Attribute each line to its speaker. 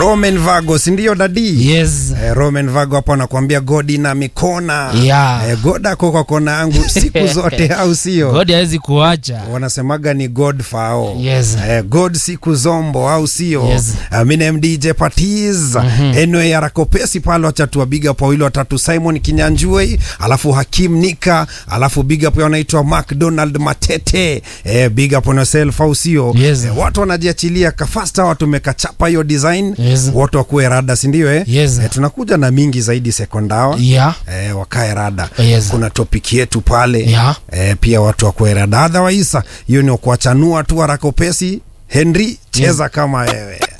Speaker 1: Roman Vago, si ndio dadi?
Speaker 2: Yes.
Speaker 1: Eh, Roman Vago hapo anakuambia godi na mikona.
Speaker 2: Yeah.
Speaker 1: Eh, God ako kwa kona yangu siku zote au sio?
Speaker 2: God hawezi kuacha.
Speaker 1: wanasemaga ni god fao
Speaker 2: Yes.
Speaker 1: eh, god siku zombo au sio
Speaker 2: Yes.
Speaker 1: uh, minem dj patiz mm-hmm. anyway arakopesi pale wachatu big up wawili watatu simon kinyanjui alafu hakim nika alafu big up wanaitwa mcdonald matete eh, big up on yourself au sio
Speaker 2: Yes.
Speaker 1: eh, watu wanajiachilia kafasta watu mekachapa hiyo design
Speaker 2: Yes.
Speaker 1: watu wakuwe rada sindio eh?
Speaker 2: Yes.
Speaker 1: eh, tunakuja na mingi zaidi sekondawa
Speaker 2: Yeah.
Speaker 1: eh, wakae rada
Speaker 2: Yes.
Speaker 1: kuna topic yetu pale
Speaker 2: Yeah.
Speaker 1: eh, pia watu wakuwe rada otherwise hiyo ni kuachanua tu haraka upesi henry cheza kama wewe